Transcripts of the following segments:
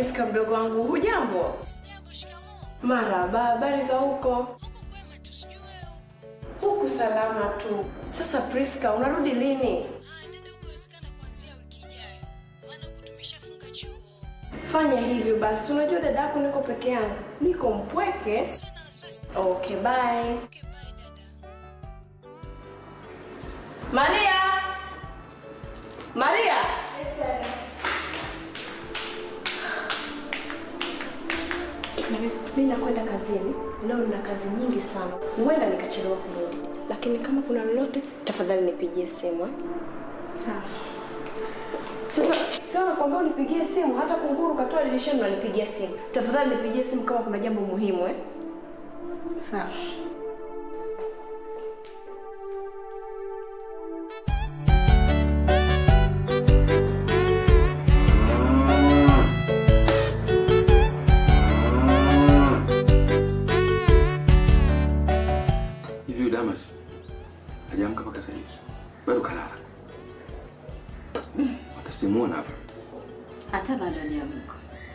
Priska mdogo wangu, hujambo? Sijambo, shikamoo. Maraba, habari za huko? Huko kwema tu, sijui wewe huko. Huku salama tu. Sasa Priska, unarudi lini? Ah, dada, huko wezekana kuanzia wiki ijayo, maana huku tumeshafunga chuo. Fanya hivyo basi, unajua dada yako niko peke yangu, niko mpweke. Usiwe na wasiwasi. Okay, bye. Okay, bye dada. Maria! Maria! Na mimi- Mimi nakwenda kazini leo, nina kazi nyingi sana, huenda nikachelewa kurudi, lakini kama kuna lolote, tafadhali nipigie simu eh? Sawa. Sasa sio nakwambia unipigie simu, hata kunguru katoa dirishani unanipigia simu. Tafadhali nipigie simu kama kuna jambo muhimu eh? Sawa. Hivi huyu Damas hajaamka mpaka sasa hivi? Bado kalala. Watasimuona hapa. Hata bado hajaamka.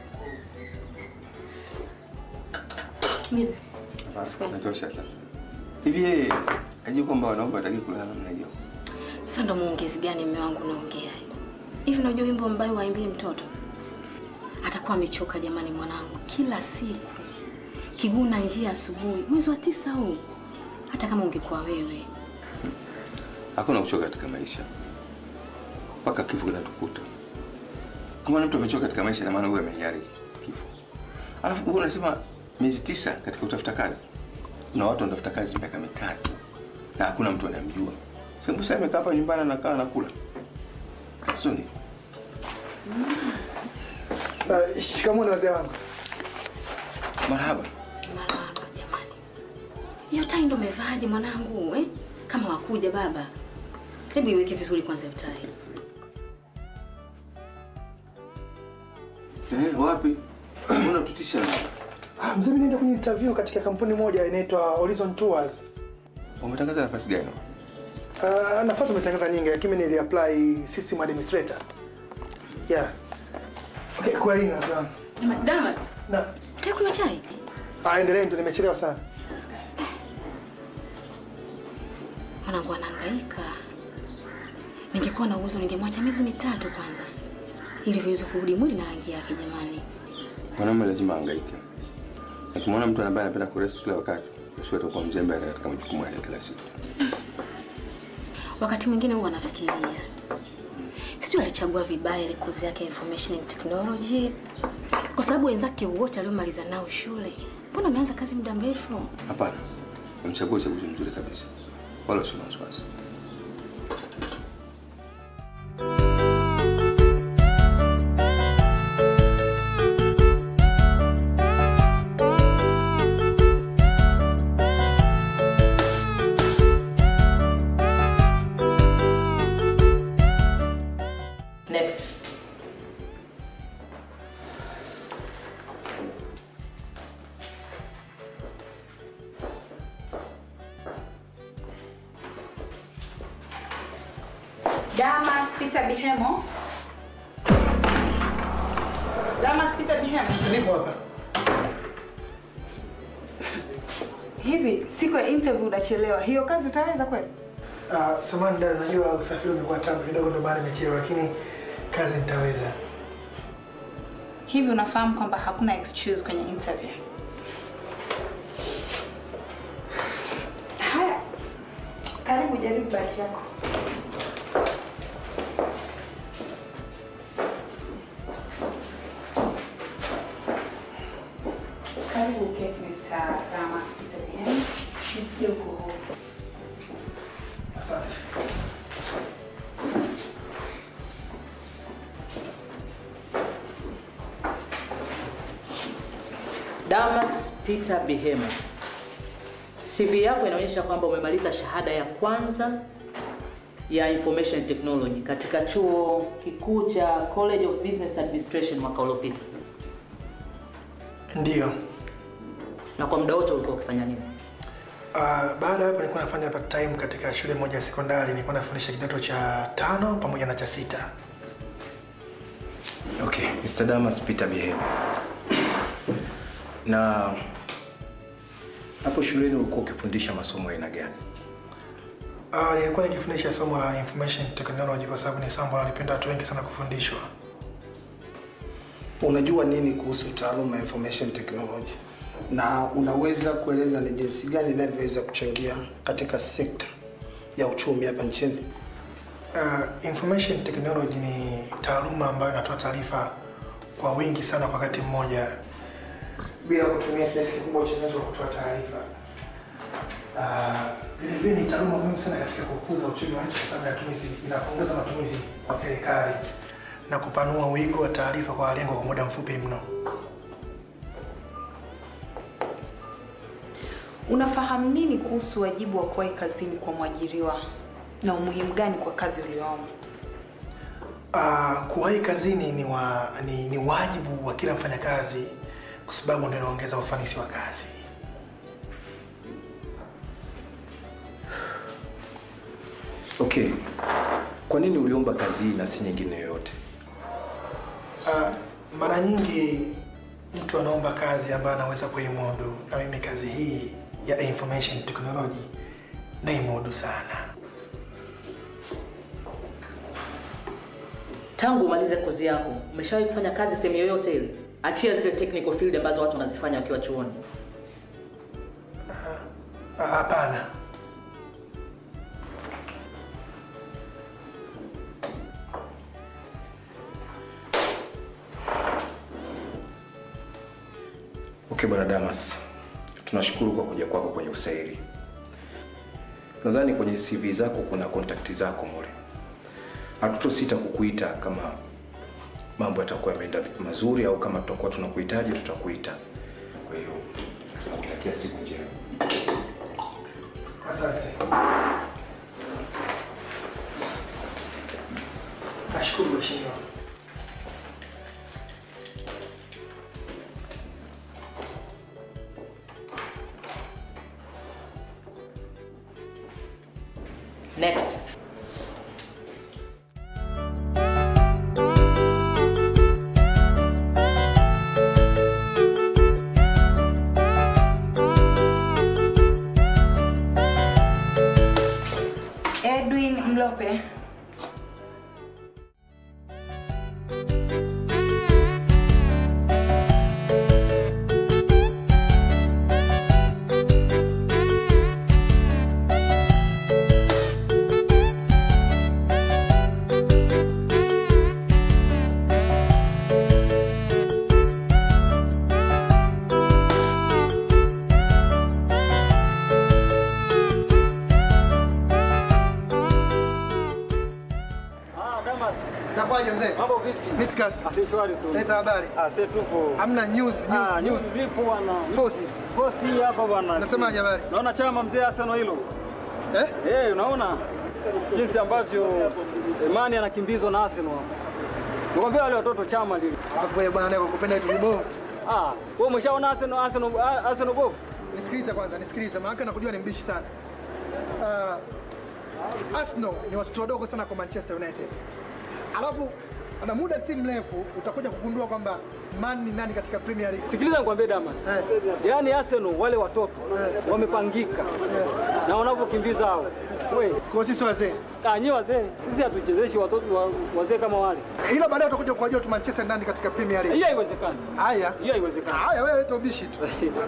Mimi Basi natosha sasa. Hivi yeye hajui kwamba wanaume wataki kulala namna hiyo. sasa ndo muongezi gani mume wangu naongea hivi? Unajua wimbo mbaya waimbii mtoto atakuwa amechoka jamani, mwanangu, kila siku kiguna njia asubuhi, mwezi wa tisa huu. Hata kama ungekuwa wewe, Hakuna kuchoka katika maisha. Mpaka kifo kinatukuta. Kama mtu amechoka katika maisha, na maana huyo amehiari kifo. Alafu wewe unasema miezi tisa katika kutafuta kazi. Kuna watu wanatafuta kazi miaka mitatu na hakuna mtu anamjua. Sasa sasa amekaa hapa nyumbani anakaa anakula. Tatizo ni Uh, shikamoo wazee wangu. marhaba. marahaba jamani. Hiyo tai ndo umevaaje mwanangu eh? Kama wakuja baba, hebu iweke vizuri kwanza hiyo tai. Eh, wapi? Mbona tutisha? Ah, mzee, mimi naenda kwenye interview katika kampuni moja inaitwa Horizon Tours. Wametangaza nafasi gani? Uh, nafasi umetangaza nyingi lakini mimi niliapply system administrator. Yeah. Okay, kwa hii sasa. Jamani, Damas, Na utaki kunywa chai? ah, endelee ndio nimechelewa sana. Mwanangu anahangaika. Ningekuwa na uwezo ningemwacha miezi mitatu kwanza, ili viweze kurudi mwili na rangi yake. Jamani, Mwanamume lazima ahangaike. Akimwona mtu ambaye anapenda kurest kila wakati, basi atakuwa mzembe katika majukumu yake kila siku. wakati mwingine huwa anafikiria sijui alichagua vibaya ile kozi yake ya information and technology, kwa sababu wenzake wote aliomaliza nao shule, mbona ameanza kazi muda mrefu? Hapana, amechagua uchaguzi mzuri kabisa, wala usio na wasiwasi. Next. Damas Peter Bihemo. Damas Peter Bihemo. Niko hapa. Hivi siku ya interview unachelewa, hiyo kazi utaweza kweli? Ah, samahani dada, najua usafiri umekuwa tabu kidogo ndio maana nimechelewa lakini kazi nitaweza. Hivi unafahamu kwamba hakuna excuse kwenye interview? Haya, karibu, jaribu bahati yako. Karibu uketi, Mr. Damas Peter Bihemo. Nisikie uko huru. Asante. Damas Peter Bihemo. CV yako inaonyesha kwamba umemaliza shahada ya kwanza ya Information Technology katika chuo kikuu cha College of Business Administration mwaka uliopita. Ndiyo. Na kwa muda wote ulikuwa ukifanya nini? Uh, baada ya hapo nilikuwa nafanya part time katika shule moja ya sekondari, nilikuwa nafundisha kidato cha tano pamoja na cha sita. Okay, Mr. Damas Peter Bihema. Na hapo shuleni ulikuwa ukifundisha masomo ya aina gani? Uh, nilikuwa nikifundisha somo la information technology kwa sababu ni somo ambalo nalipenda watu wengi sana kufundishwa. Unajua nini kuhusu taaluma ya information technology na unaweza kueleza ni jinsi gani inavyoweza kuchangia katika sekta ya uchumi hapa nchini? Uh, information technology ni taaluma ambayo inatoa taarifa kwa wingi sana kwa wakati mmoja bila kutumia kiasi kikubwa cha uwezo wa kutoa taarifa. Uh, vile vile ni taaluma muhimu sana katika kukuza uchumi wa nchi kwa sababu inatumizi- inaongeza matumizi kwa serikali na kupanua wigo wa taarifa kwa lengo kwa muda mfupi mno. Unafahamu nini kuhusu wajibu wa kuwahi kazini kwa mwajiriwa na umuhimu gani kwa kazi ulioomba? Uh, kuwahi kazini ni, wa, ni, ni wajibu wa kila mfanyakazi kwa sababu ndio inaongeza ufanisi wa kazi. Okay. Kwa nini uliomba kazi hii na si nyingine yoyote? Uh, mara nyingi mtu anaomba kazi ambayo anaweza kuimudu, na mimi kazi hii ya information technology naimudu sana. Tangu umalize kozi yako, umeshawahi kufanya kazi sehemu yoyote ile? Achia zile technical field ambazo watu wanazifanya wakiwa chuoni. Ah, Hapana. Okay, Bwana Damas. Tunashukuru kwa kuja kwako kwenye usairi. Nadhani kwenye CV zako kuna kontakti zako mule. Hatutosita kukuita kama mambo yatakuwa yameenda mazuri au kama tutakuwa tunakuhitaji tutakuita. Kwa hiyo tunakutakia siku njema. Asante. Nashukuru mheshimiwa. Next. Edwin Mlope. Nakwaje mzee? Mambo vipi? Mitkas. Ah, si shwari tu. Leta habari. Ah, si tupo. Hamna news, Ah, news, news news. zipo bwana. Sports. Sports hii hapa bwana. Nasemaje habari? Naona chama mzee Arsenal hilo. Eh? Eh, unaona jinsi ambavyo Imani anakimbizwa na Arsenal. Nikwambia wale watoto chama lile. Alafu wewe bwana kwa kupenda vitu vibovu. Ah, wewe umeshaona Arsenal Arsenal Arsenal bovu? Nisikilize kwanza, nisikilize. Maana nakujua ni mbishi sana. Uh, Arsenal ni watoto wadogo sana kwa Manchester United. Alafu ana muda si mrefu utakuja kugundua kwamba Man ni nani katika Premier League. Sikiliza nikwambie Damas. Eh. Yaani Arsenal wale watoto wamepangika. Na wanavyokimbiza hao. Wewe, Kwa sisi wazee. ah nyi wazee, sisi hatuchezeshi watoto wa- wazee kama wale. Ila baadaye utakuja kuwajua tu Manchester ndani katika Premier League. Hiyo haiwezekani. Haya. Hiyo haiwezekani. Haya wewe leta ubishi tu.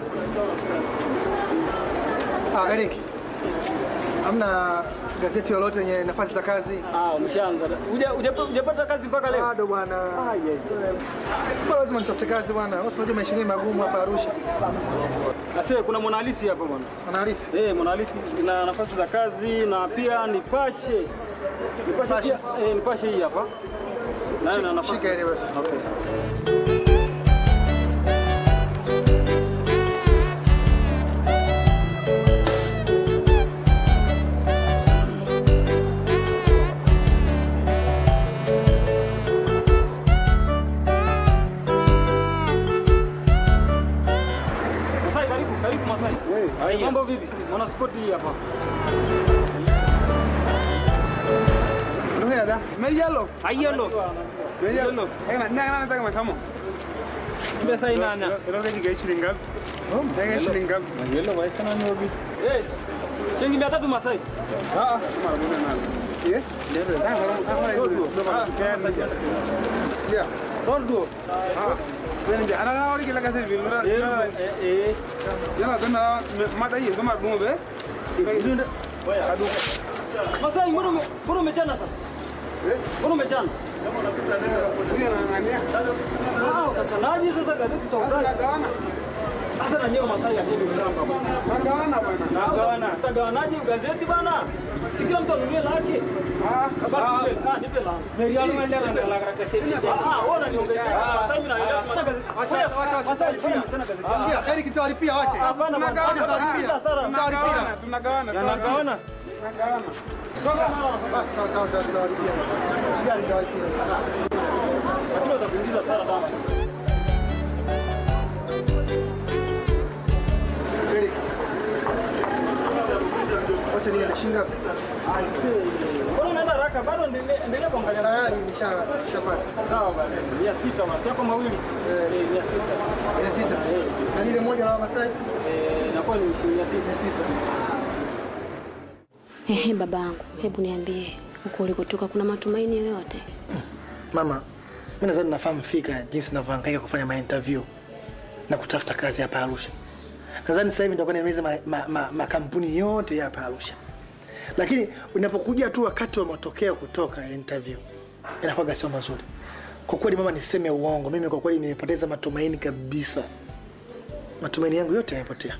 Ah, Gariki. Hamna gazeti lolote yenye nafasi za kazi? Ah, umeshaanza. Huja- huja- Hujapata kazi mpaka leo? Bado bwana. Ah, yeah. Sio lazima nitafute kazi bwana. Wewe unajua maisha yenyewe magumu hapa Arusha. Asiwe kuna mwanahalisi hapa bwana. Analisi. Eh, mwanahalisi ina nafasi za kazi na pia nipashe. Nipashe Nipashe. pia, eh, nipashe hii hapa. Nayo ina nafasi. Shika ile basi. Okay. Masai, karibu, karibu Masai. Hey, mambo vipi? Mwana spoti hii hapa. Ndio da. Mejalo. Ayelo. Yellow. Ena nanga nataka matamo. Pesa inanya. Ilo keki kai shilingi ngapi? Keki shilingi ngapi? Yellow waisa nani wapi? Yes. Shilingi mia tatu Masai. Ah, Mara moja nalo. Ye? Ndio. Sasa sasa hiyo ndio kaya. Ya. Rondo. Ah. Wewe nje ana ngawali kila kasi vile. Eh eh. Yana tena mata hii kama dungo be. Ndio. Adu. Masai mbona ume- mbona umechana sasa? Eh? Mbona umechana? Huyo anang'ania. Ah, utachanaje sasa gazeti tutaudai? Sasa na nyewe Masai acheni ushamba. Tagawana bwana. Tagawana. Tagawanaje gazeti bana? Si kila mtu anunue lake. Ah, basi nipe. Ah, nipe la. Meriano ende na la gazeti. Ah, ah, wewe unaniongezea. Masai mimi naelewa gazeti. Acha acha acha. Masai alifanya tena gazeti. Sikia, Eric tutalipia wache. Hapana bwana. Acha tutalipia. Tutalipia. Tunagawana. Tunagawana. Basi tutalipia. Sikia tutalipia. Lakini utakuingiza sana bana. Eric. Wacha niende shinga. Mbona unaenda haraka? Bado endelea endelea kuangalia. Tayari nisha nishapata. Sawa basi. Mia sita basi. Yako mawili. Eh, mia sita. Mia sita. Na lile moja la Wamasai? Eh, inakuwa ni shilingi mia tisa. tisa. Ehe, babangu, hebu niambie huko ulikotoka kuna matumaini yoyote? Mama, mimi nadhani nafahamu fika jinsi ninavyohangaika kufanya ma-interview na kutafuta kazi hapa Arusha. Nadhani sasa hivi nitakuwa nimeweza makampuni ma, ma, makampuni yote ya hapa Arusha, lakini unapokuja tu wakati wa matokeo kutoka ya interview inakuwa sio mazuri. Kwa kweli mama, niseme uongo, mimi kwa kweli nimepoteza matumaini kabisa. Matumaini yangu yote yamepotea.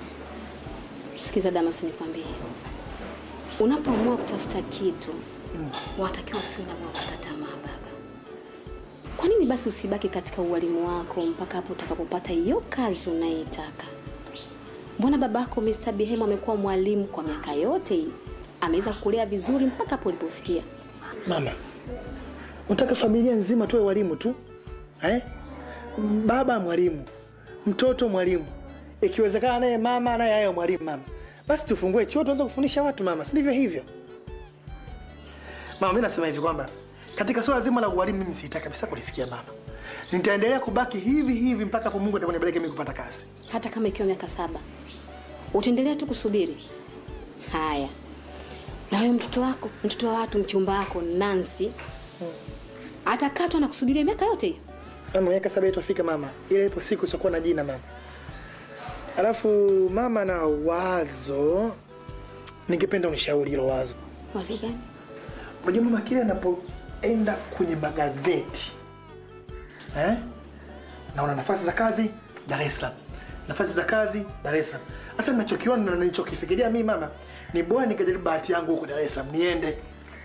Sikiza Damas, nikwambie, unapoamua kutafuta kitu mm. watakiwa usiwe na moyo wa kukata tamaa baba. Kwa nini basi usibaki katika ualimu wako mpaka hapo utakapopata hiyo kazi unayoitaka? Mbona babako Mr. Bihemo amekuwa mwalimu kwa miaka yote hii, ameweza kukulea vizuri mpaka hapo ulipofikia. Mama, unataka familia nzima tuwe walimu tu eh? Baba mwalimu, mtoto mwalimu, ikiwezekana naye mama naye ayo mwalimu. Mama, basi tufungue chuo tuanze kufundisha watu mama, si ndivyo hivyo? Mama, mimi nasema hivi kwamba katika suala zima la ualimu mimi sitaki kabisa kulisikia mama. Nitaendelea kubaki hivi hivi mpaka hapo Mungu atakaponipeleka mimi kupata kazi. Hata kama ikiwa miaka saba, utaendelea tu kusubiri? Haya, na huyo mtoto wako, mtoto wa watu, mchumba wako Nancy atakatwa na kusubiria miaka yote hiyo? Mama, miaka saba itafika mama, ile ipo siku itakuwa na jina mama. Alafu mama, na wazo, ningependa unishauri hilo wazo. Wazo gani? Unajua mama, kile anapoenda kwenye magazeti eh? naona nafasi za kazi Dar es Salaam, nafasi za kazi Dar es Salaam. Sasa ninachokiona na nilichokifikiria mimi mama, ni bora nikajaribu bahati yangu huko Dar es Salaam, niende.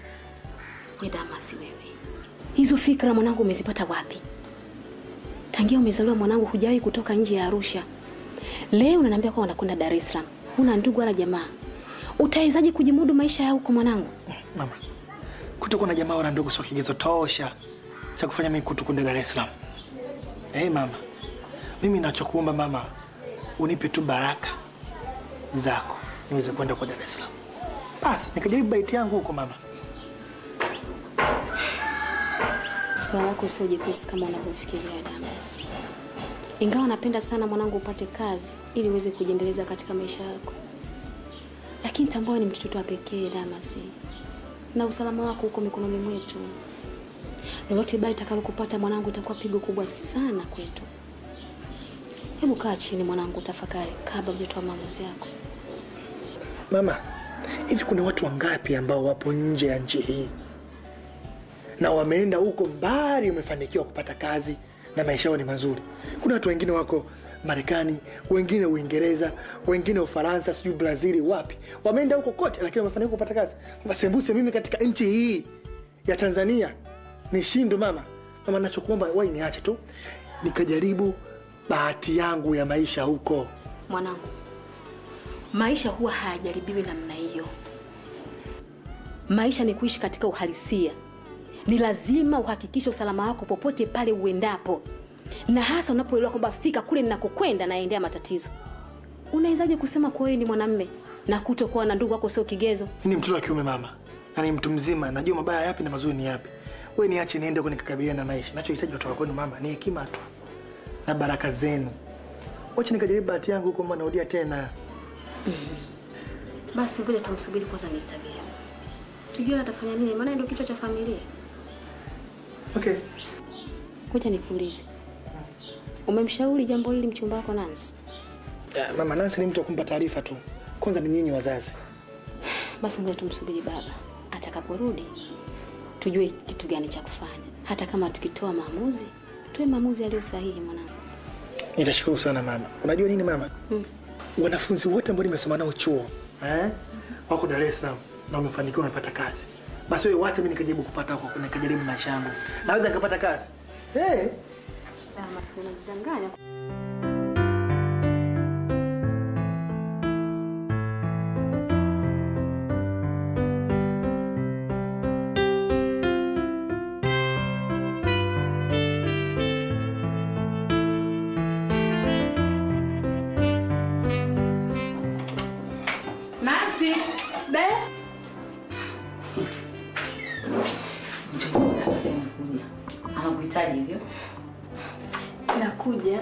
We Damasi, wewe hizo fikra mwanangu umezipata wapi? Tangia umezaliwa mwanangu, hujawahi kutoka nje ya Arusha. Leo unaniambia kwa unakwenda Dar es Salaam, huna ndugu wala jamaa. Utawezaje kujimudu maisha ya huko mwanangu? Mama, kutokuwa na jamaa wala ndugu sio kigezo tosha cha kufanya mimi kutu kwenda Dar es Salaam. Eh, mama, mimi nachokuomba mama, unipe tu baraka zako niweze kwenda kwa Dar es Salaam, basi nikajaribu bahati yangu huko mama. Swala lako sio jepesi kama unavyofikiria Damas. Ingawa napenda sana mwanangu upate kazi ili uweze kujiendeleza katika maisha yako, lakini tambua ni mtoto wa pekee Damas, na usalama wako uko mikononi mwetu. Lolote baya itakalokupata mwanangu, itakuwa pigo kubwa sana kwetu. Hebu kaa chini mwanangu, tafakari kabla hujatoa maamuzi yako. Mama, hivi kuna watu wangapi ambao wapo nje ya nchi hii na wameenda huko mbali, wamefanikiwa kupata kazi na maisha yao ni mazuri? Kuna watu wengine wako Marekani, wengine Uingereza, wengine Ufaransa, sijui Brazili, wapi, wameenda huko kote, lakini wamefanikiwa kupata kazi. Sembuse mimi katika nchi hii ya Tanzania nishindwe mama? Mama, nachokuomba wai niache tu nikajaribu bahati yangu ya maisha huko. Mwanangu, maisha huwa hayajaribiwi namna hiyo. Maisha ni kuishi katika uhalisia. Ni lazima uhakikishe usalama wako popote pale uendapo, na hasa unapoelewa kwamba fika kule ninakokwenda naendea matatizo. Unawezaje kusema kuwa wewe ni mwanamme na kutokuwa na ndugu wako sio kigezo? Mimi ni mtoto wa kiume mama, na ni mtu mzima, najua mabaya yapi na mazuri ni yapi. wewe niache niende huko nikakabiliana na maisha. Nachohitaji kutoka kwenu mama ni hekima tu na baraka zenu. Wacha nikajaribu bahati yangu huko, mbona narudia tena. Basi ngoja tumsubiri kwanza Mr. Bia. Tujue atafanya nini, maana ndio kichwa cha familia. Okay. Ngoja nikuulize. Umemshauri jambo hili mchumba wako Nancy? Ya, mama Nancy ni mtu wa kumpa taarifa tu. Kwanza ni nyinyi wazazi. Basi ngoja tumsubiri baba atakaporudi, tujue kitu gani cha kufanya. Hata kama tukitoa maamuzi, tuwe maamuzi yaliyo sahihi mwanangu. Nitashukuru sana mama. Unajua nini mama? Mm. Wanafunzi wote ambao nimesoma nao chuo eh, wako Dar es Salaam na wamefanikiwa wamepata kazi. Basi wewe wacha mimi nikajaribu kupata huko, nikajaribu maisha yangu. Naweza nikapata kazi. Eh. Ah, maskini unajidanganya. Nancy, be. Mchukua basi anakuja. Anakuhitaji hivyo. Nakuja.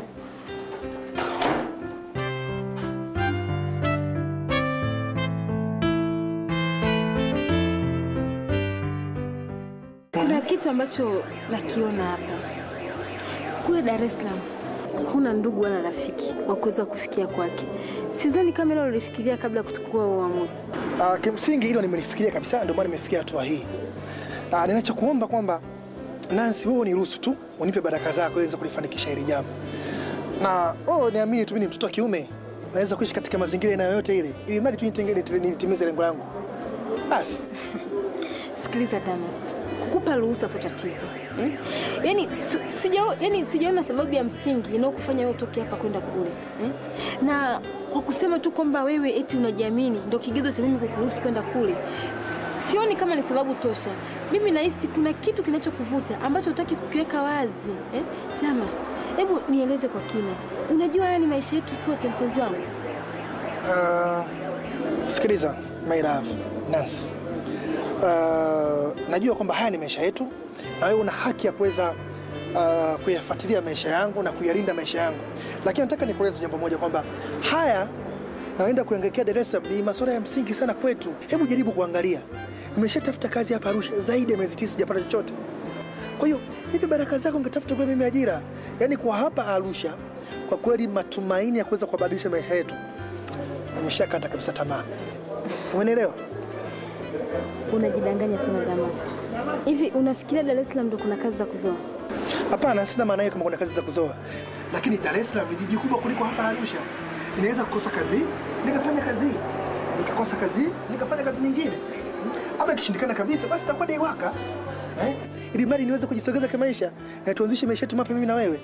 Kuna kitu ambacho nakiona hapa. Kule Dar es Salaam huna ndugu wala rafiki wa kuweza kufikia kwake. Sidhani kama hilo ulifikiria kabla ya kuchukua uamuzi. Uh, kimsingi hilo nimelifikiria kabisa, ndio maana nimefikia hatua hii. Uh, ninachokuomba kwamba Nancy, wewe niruhusu tu unipe baraka zako ili niweze kulifanikisha hili jambo, na oh, niamini tu, mimi ni mtoto wa kiume, naweza kuishi katika mazingira aina yoyote ile, ili mradi tu nitenge- nitimize lengo langu. Basi Sikiliza Damas, kukupa ruhusa sio tatizo eh? Yani, si- sija, yani sijaona sababu ya msingi inayokufanya wewe utoke hapa kwenda kule eh? Na kwa kusema tu kwamba wewe eti unajiamini ndio kigezo cha mimi kukuruhusu kwenda kule, sioni kama ni sababu tosha. Mimi nahisi kuna kitu kinachokuvuta ambacho hutaki kukiweka wazi eh? Damas, hebu nieleze kwa kina. Unajua haya ni maisha yetu sote, mpenzi wangu. uh, sikiliza my love Nancy. Uh, najua kwamba haya ni maisha yetu na wewe una haki ya kuweza uh, kuyafuatilia maisha yangu na kuyalinda maisha yangu, lakini nataka nikueleze jambo moja kwamba haya naenda kuangekea Dar es Salaam ni masuala ya msingi sana kwetu. Hebu jaribu kuangalia, nimeshatafuta kazi hapa Arusha zaidi ya miezi tisa sijapata chochote. Kwa hiyo nipe baraka zako, ngatafuta kule mimi ajira. Yaani kwa hapa Arusha, kwa kweli matumaini ya kuweza kubadilisha maisha yetu nimeshakata kabisa tamaa. Umenielewa? Unajidanganya sana Damas. Hivi unafikiria Dar es Salaam ndo kuna kazi za kuzoa? Hapana, sina maana hiyo kama kuna kazi za kuzoa, lakini Dar es Salaam ni jiji kubwa kuliko hapa Arusha. Ninaweza kukosa kazi nikafanya kazi, nikakosa kazi nikafanya kazi nyingine, ama ikishindikana kabisa, basi takuwa dai waka eh? ili mradi niweze kujisogeza kimaisha na tuanzishe maisha yetu mapya, mimi na wewe.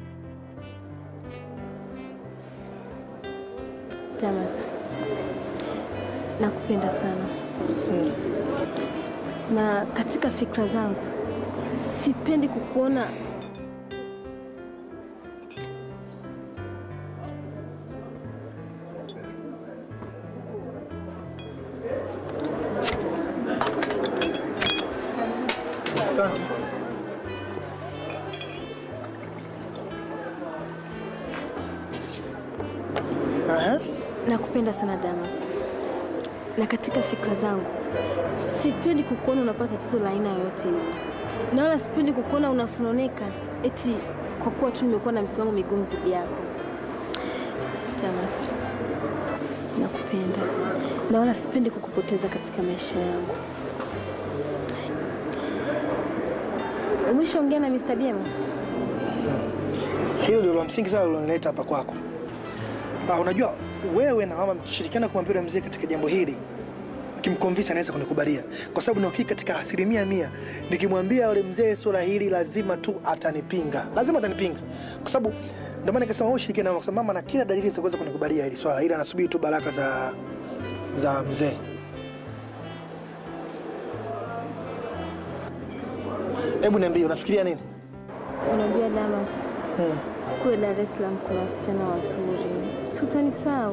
Damas, nakupenda sana na katika fikra zangu sipendi kukuona Asante. Aha. nakupenda sana Damas, na katika fikra zangu sipendi kukuona unapata tatizo la aina yoyote ile, na wala sipendi kukuona unasononeka eti kwa kuwa tu nimekuwa na msimamo migumu zidi yako. Damas, nakupenda na wala sipendi kukupoteza katika maisha yangu. Umeshaongea na Mr. Biema? Hilo ndio la msingi sana lilonileta hapa kwako. Ah, unajua wewe na mama mkishirikiana kumwambia yule mzee katika jambo hili, mkimkonvinsa anaweza kunikubalia, kwa sababu na uhakika katika asilimia mia nikimwambia yule mzee swala hili lazima tu atanipinga, lazima atanipinga, kwa sababu ndio maana nikasema wewe ushirikiane nao, kwa sababu mama na kila dalili za kuweza kunikubalia hili swala, ila anasubiri tu baraka za za mzee. Hebu niambie, unafikiria nini? Unajua Damas, Hmm. kule Dar es Salaam kuna wasichana wazuri, si utanisahau?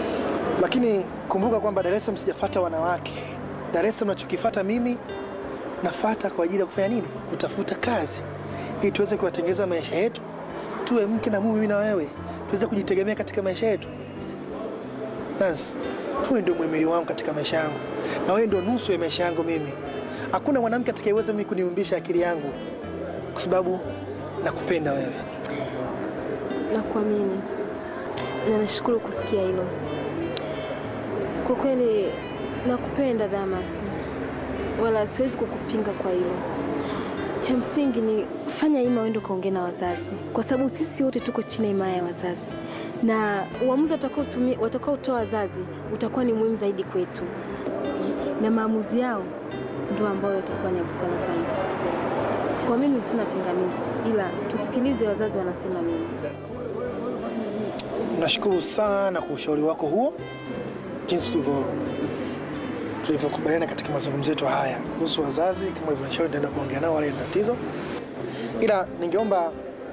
Lakini kumbuka kwamba Dar es Salaam sijafuata wanawake. Dar es Salaam nachokifuata mimi nafata kwa ajili ya kufanya nini? Kutafuta kazi ili tuweze kuwatengeza maisha yetu, tuwe mke na mume, mimi na wewe, tuweze kujitegemea katika maisha yetu. Nancy, wewe ndio muhimili wangu katika maisha yangu, na wewe ndio nusu ya maisha yangu mimi. Hakuna mwanamke atakayeweza mimi kuniumbisha akili yangu, kwa sababu nakupenda wewe. Nakuamini na nashukuru kusikia hilo. Kwa kweli nakupenda Damas, wala siwezi kukupinga kwa hilo. Cha msingi ni fanya ima uende ukaongea na wazazi, kwa sababu sisi wote tuko chini ya himaya ya wazazi, na uamuzi watakaotumia watakaotoa wazazi utakuwa ni muhimu zaidi kwetu, na maamuzi yao ndio ambayo yatakuwa ni ya busara zaidi. Kwa mimi sina pingamizi, ila tusikilize wazazi wanasema nini. Nashukuru sana kwa ushauri wako huo, jinsi tulivyo tulivyokubaliana katika mazungumzo yetu haya kuhusu wazazi. Kama ulivyonishauri, nitaenda kuongea nao, wala ina tatizo, ila ningeomba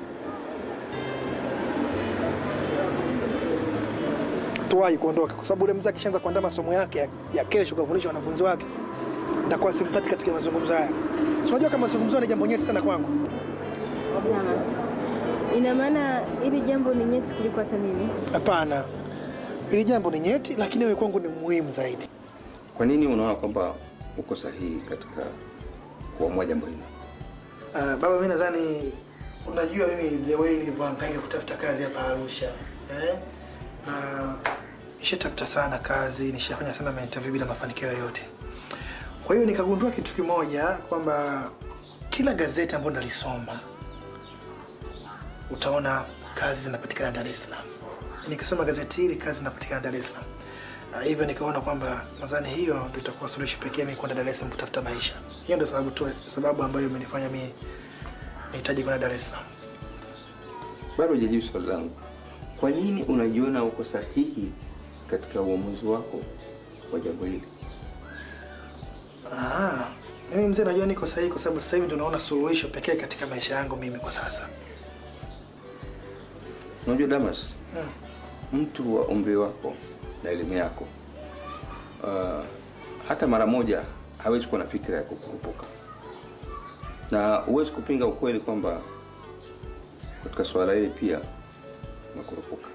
tuwahi kuondoka, kwa sababu ule mzee akishaanza kuandaa masomo yake ya, ya kesho kufundisha wanafunzi wake, nitakuwa simpati katika mazungumzo haya. Si unajua kama mazungumzo ni jambo nyeti sana kwangu. Damas, ina maana hili jambo ni nyeti kuliko hata mimi? Hapana, hili jambo ni nyeti, lakini wewe kwangu ni muhimu zaidi. Kwa nini unaona kwamba uko sahihi katika kuamua jambo hili? Uh, baba, mi nadhani unajua mimi the way nilivyohangaika kutafuta kazi hapa Arusha eh? na nishatafuta sana kazi, nishafanya sana mainterview bila mafanikio yoyote. Kwa hiyo nikagundua kitu kimoja kwamba kila gazeti ambayo nalisoma utaona kazi zinapatikana Dar es Salaam. Nikisoma gazeti hili kazi zinapatikana Dar es Salaam. Na hivyo nikaona kwamba nadhani hiyo ndio itakuwa suluhisho pekee mimi kwenda Dar es Salaam kutafuta maisha. Hiyo ndio sababu tu sababu ambayo imenifanya mimi nahitaji kwenda Dar es Salaam. Bado hujajibu swali langu. Kwa nini unajiona uko sahihi katika uamuzi wako wa jambo hili? Ah, mimi mzee najua niko sahihi kwa sababu sasa hivi ndio naona suluhisho pekee katika maisha yangu mimi kwa sasa. Unajua Damas, Hmm. mtu wa umri wako na elimu yako uh, hata mara moja hawezi kuwa na fikra ya kukurupuka, na huwezi kupinga ukweli kwamba katika swala hili pia unakurupuka.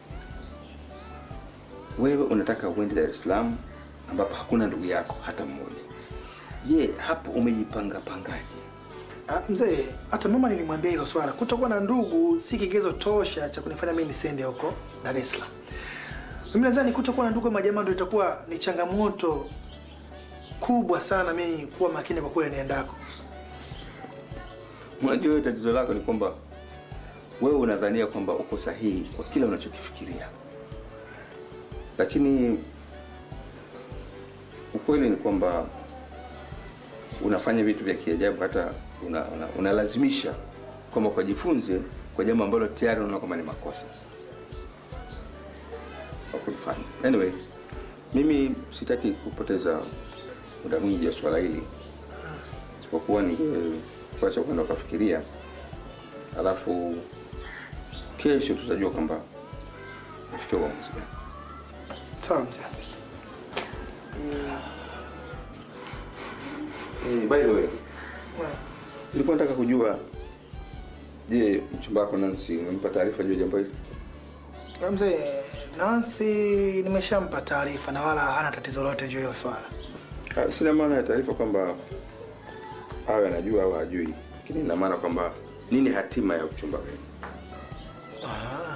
Wewe unataka uende Dar es Salaam ambapo hakuna ndugu yako hata mmoja. Je, hapo umejipanga pangaje? Ah, mzee, hata mama nilimwambia hilo swala. Kutokuwa na ndugu si kigezo tosha cha kunifanya mimi nisende huko Dar es Salaam. Mimi nadhani kutokuwa na ndugu ama jamaa ndio itakuwa ni changamoto kubwa sana mimi kuwa makini kwa kule niendako. Unajua wewe tatizo lako ni kwamba wewe unadhania kwamba uko sahihi kwa kila unachokifikiria, lakini ukweli ni kwamba unafanya vitu vya kiajabu, hata una, una, unalazimisha kwamba ukajifunze kwa jambo ambalo tayari unaona kwamba ni makosa wa kulifanya. Anyway, mimi sitaki kupoteza muda mwingi ya swala hili, isipokuwa ni kuacha kwenda ukafikiria, alafu kesho tutajua kwamba nafikia uamuzi gani. Sawa mzee. Eh, by the way, nilikuwa nataka kujua, je, mchumba wako Nancy umempa taarifa juu ya jambo hili? Ah, Mzee, Nancy nimeshampa taarifa na wala hana tatizo lolote juu ya hilo swala. Ah, Sina maana ya taarifa kwamba awe anajua au hajui, lakini ina maana kwamba nini hatima ya uchumba wenu? Ah.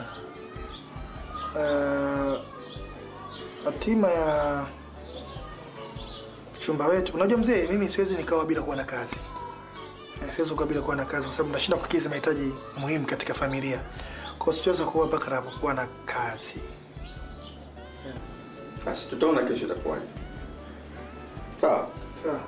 Uh, hatima ya chumba wetu. Unajua mzee, mimi siwezi nikawa bila kuwa na kazi. Eh, Siwezi kuwa bila kuwa na kazi kwa sababu nashinda kukidhi mahitaji muhimu katika familia. Kwa hiyo siwezi kuwa mpaka napokuwa na kazi. Basi tutaona kesho itakuwaje. Sawa. Sawa.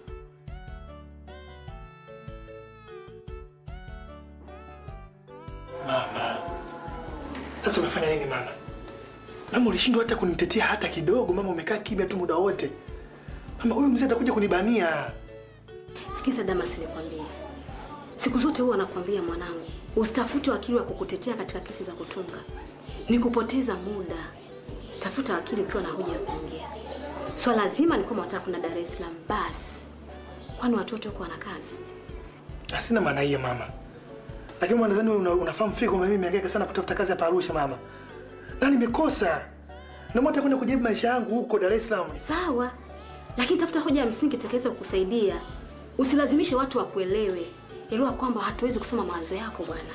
Mama. Sasa umefanya nini mama? Mama ulishindwa hata kunitetea hata kidogo. Mama umekaa kimya tu muda wote. Mama huyu mzee atakuja kunibania. Sikiza Damas, nikwambie, siku zote huwa nakwambia mwanangu, usitafute wakili wa kukutetea katika kesi za kutunga, ni kupoteza muda. Tafuta wakili ukiwa na hoja ya kuongea. Swala zima ni kwamba unataka kwenda Dar es Salaam basi. Kwani watu wote huko wana kazi? Na sina maana hiyo mama, lakini mwanadhani wewe una, unafahamu fika kwamba mimi nimehangaika sana kutafuta kazi hapa Arusha mama, na nimekosa na mwata kwenda kujibu maisha yangu huko Dar es Salaam. Sawa, lakini tafuta hoja ya msingi itakayoweza kukusaidia. Usilazimishe watu wakuelewe. Elewa kwamba hatuwezi kusoma mawazo yako bwana.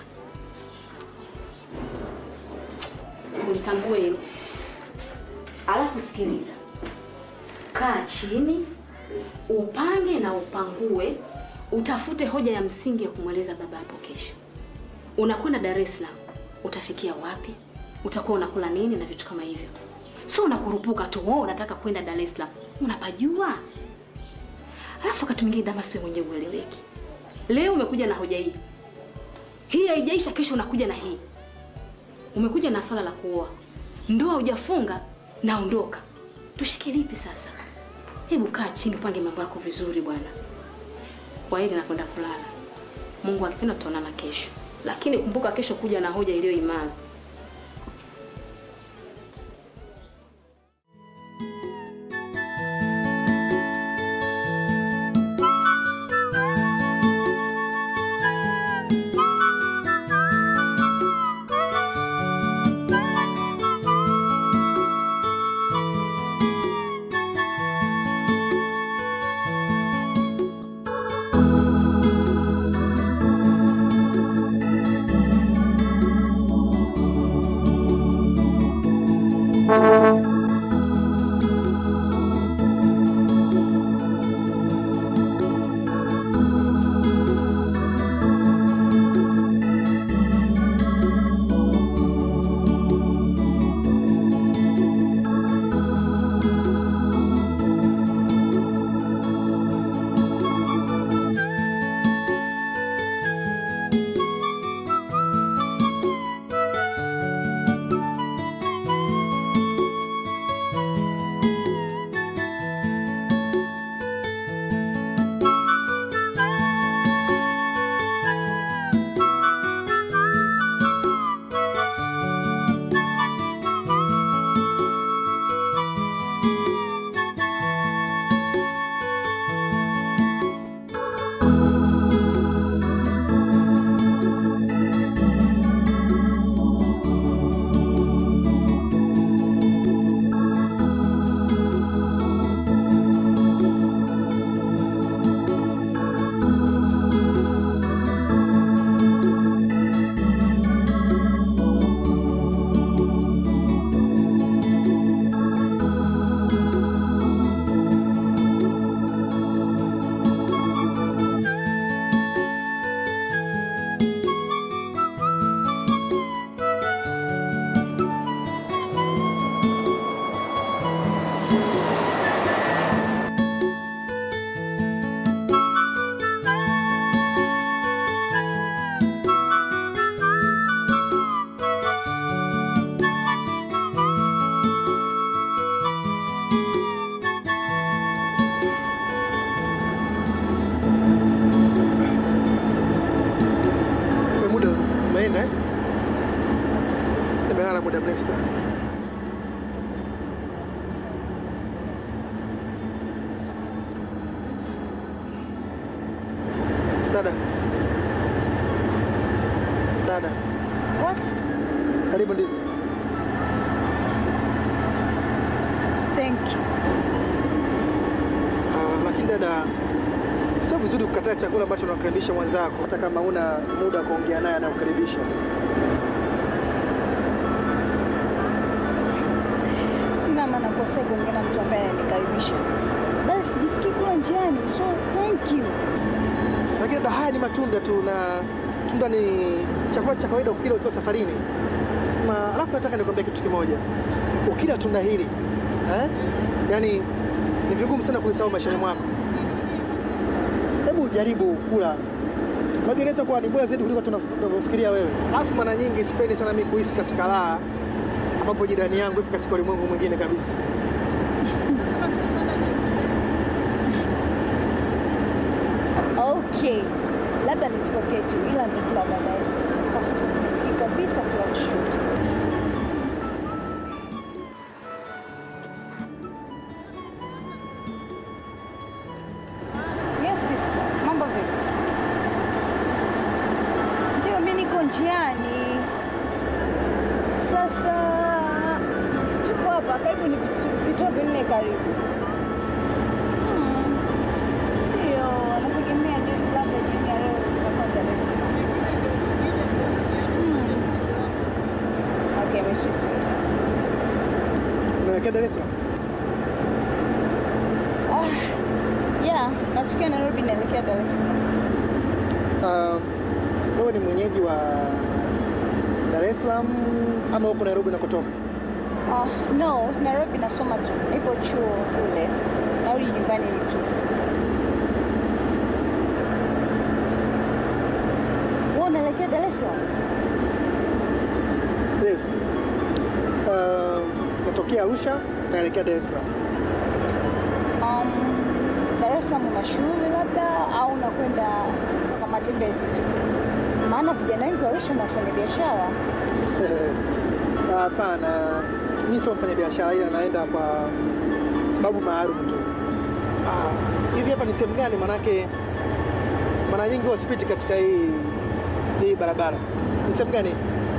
Ulitambue hilo. Alafu sikiliza, kaa chini, upange na upangue, utafute hoja ya msingi ya kumweleza baba hapo kesho. Unakwenda Dar es Salaam, utafikia wapi? Utakuwa unakula nini na vitu kama hivyo. So unakurupuka tu, wewe unataka kwenda Dar es Salaam, unapajua. Alafu wakati mwingine Damas, wewe mwenyewe ueleweki. Leo umekuja na hoja hii, hii haijaisha, kesho unakuja na hii. Umekuja na swala la kuoa, ndoa hujafunga, naondoka. Tushike lipi sasa? Hebu kaa chini, upange mambo yako vizuri bwana. Kwa hili nakwenda kulala. Mungu akipenda tutaonana kesho, lakini kumbuka kesho kuja na hoja iliyo imara. Kwa muda umeenda eh? Nimelala muda mrefu sana. Dada. Dada. What? Karibu ndizi. Thank you. Ah, lakini dada, sio vizuri kukataa chakula ambacho unakaribisha mwenzako hata kama una muda wa kuongea naye anakukaribisha. Sina maana kwa sitaki kuongea na mtu ambaye ananikaribisha. Basi jisikii kula njiani, so thank you. Lakini dada, haya ni matunda tu na tunda ni chakula cha kawaida ukila ukiwa safarini. Ma, alafu nataka nikwambia kitu kimoja. Ukila tunda hili eh? Yaani ni vigumu sana kuisahau maishani mwako. Hebu jaribu kula. Unajua inaweza kuwa ni bora zaidi kuliko tunaf- tunavyofikiria wewe. Alafu mara nyingi sipendi sana mimi kuhisi katika raha ambapo jirani yangu ipo katika ulimwengu mwingine kabisa. Okay. Labda nisipokee tu ila nitakula baadaye. Kwa sasa sijisikii kabisa kula chochote. Yes, sis. Mombasa. Tuko hapa karibu, ni vitu- vituo vinne karibu. Hmm. Ndio, nategemea ndio labda jioni ya leo tutakuwa Dar es Salaam. Hmm. Okay, meshuti. Unaelekea Dar es Salaam? Ah, yeah, natokea Nairobi naelekea Dar es Salaam. Uh, wewe ni mwenyeji wa Dar es Salaam ama huko Nairobi unakotoka? Ah, no, Nairobi nasoma tu. Nipo chuo kule. Narudi nyumbani likizo. Wewe unaelekea Dar es Salaam? Yes. Uh, natokea Arusha naelekea Dar es Salaam. Um, Dar es Salaam una shule labda au unakwenda kwa matembezi tu? Maana vijana wengi wa Arusha na wafanya biashara. Hapana, mimi sio mfanya biashara, ila naenda kwa sababu maalum tu. Ah, hivi hapa ni sehemu gani? Manake mara nyingi huwa sipiti katika hii hii barabara. Ni sehemu gani?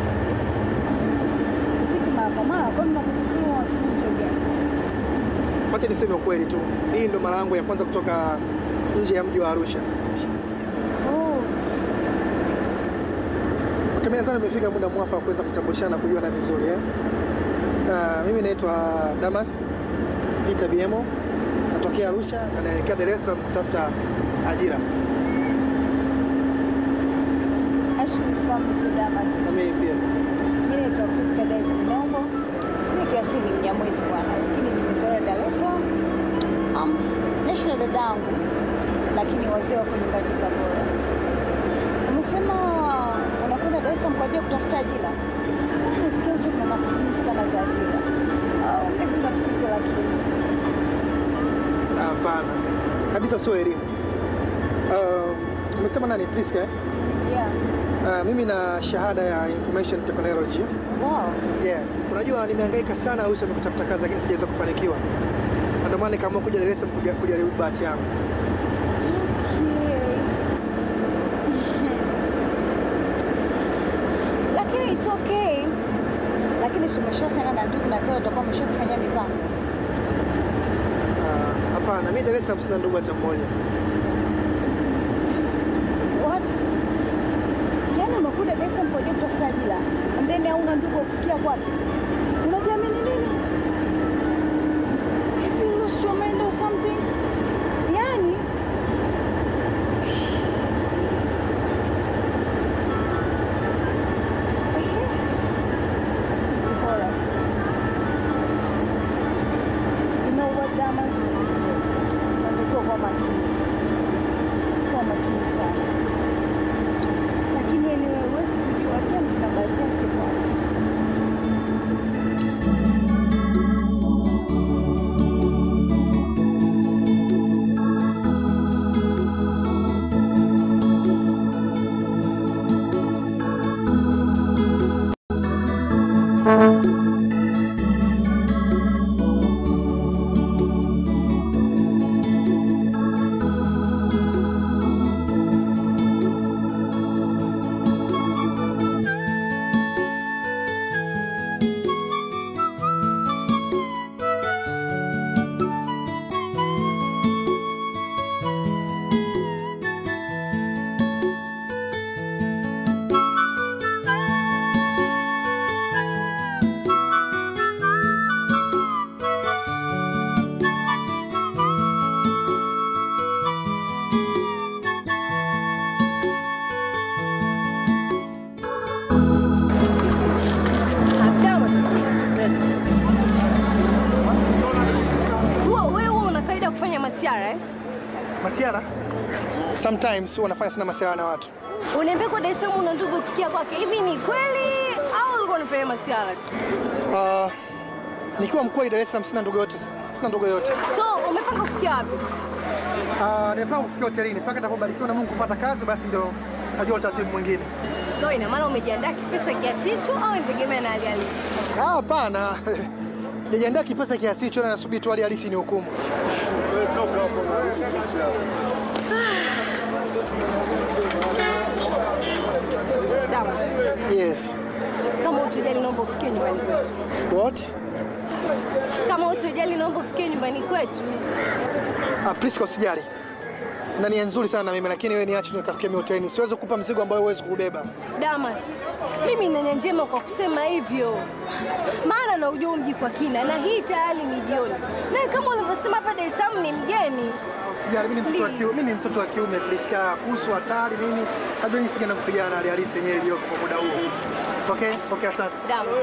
Piti mara kwa mara, kwani unakusafiri unatumia njia gani? Wacha niseme ukweli tu, hii ndo mara yangu ya kwanza kutoka nje ya mji wa Arusha. Oh, Okay, mimi nadhani imefika muda mwafaka wa kuweza kutambulishana na kujuana vizuri eh? Uh, mimi naitwa Damas Peter Biemo, natokea Arusha na naelekea Dar es Salaam kutafuta ajira. nashukuru kufahamu Mr. Damas. Na mimi pia. Mimi naitwa Priska David Nombo. Mimi kiasili ni Mnyamwezi bwana, lakini nimezoea Dar es Salaam. Um, naishi na dadangu, lakini wazee wako nyumbani Tabora. Umesema unakwenda Dar es Salaam kwa ajili ya kutafuta ajira? Ah, Nasikia hicho kuna nafasi nyingi sana za ajira. Au maybe una tatizo la akili. Hapana, kabisa sio elimu. Uh, umesema nani? Priska eh? Yeah. Uh, mimi na shahada ya information technology. Wow. Yes. Unajua nimehangaika sana Arusha kutafuta kazi lakini sijaweza kufanikiwa. Na Ndio maana nikaamua kuja Dar es Salaam kuja- kujaribu bahati yangu. Lakini it's okay. Lakini si umeshasema na ndugu na tao utakuwa umeshakufanyia mipango. Ah, Hapana, mimi Dar es Salaam sina ndugu hata mmoja. What? Yaani unakuja Dar es Salaam kwa ajili ya kutafuta ajira. And then hauna ndugu wa kufikia kwake. Unajiamini nini? Have you lost your mind or something? Yaani Bora. You know what, Damas? Unatakiwa kuwa makini. Kuwa makini sana. Lakini anyway, huwezi kujua kila mtu na bahati yake bwana. Damas. Huwa wewe una kaida ya kufanya masiara eh? Masiara? Sometimes huwa nafanya sana masiara na watu. Uniambia kwa Dar es Salaam una ndugu kufikia kwake. Hivi ni kweli au ulikuwa unafanya masiara? Uh, nikiwa mkweli Dar es Salaam sina ndugu yote, sina ndugu yote. So umepanga kufikia wapi? Uh, nimepanga kufikia hotelini mpaka nitakapobarikiwa na Mungu kupata kazi, basi ndio najua utaratibu mwingine. So ina maana umejiandaa kipesa kiasi hicho au inategemea na hali halisi? Ah, Hapana, sijajiandaa kipesa kiasi hicho, na nasubiri tu hali halisi ni hukumu. Damas. Yes. Kama utojali, naomba ufikie nyumbani kwetu. What? Kama utojali, naomba ufikie nyumbani kwetu. Ah, Priska usijali. Na nia nzuri sana na mimi lakini wewe niache nikafikia mimi hotelini. Siwezi kukupa mzigo ambao huwezi kubeba. Damas, mimi nina nia njema kwa kusema hivyo, maana naujua mji kwa kina, na hii tayari ni jioni, na kama ulivyosema hapa Dar es Salaam ni mgeni. Sijali, mimi ni mtoto wa kiume, mimi ni mtoto wa kiume Priska. Kuhusu hatari nini? Hajua jinsi gani kupigana na hali halisi yenyewe iliyoko kwa muda huo. Okay? Okay, asante. Damas,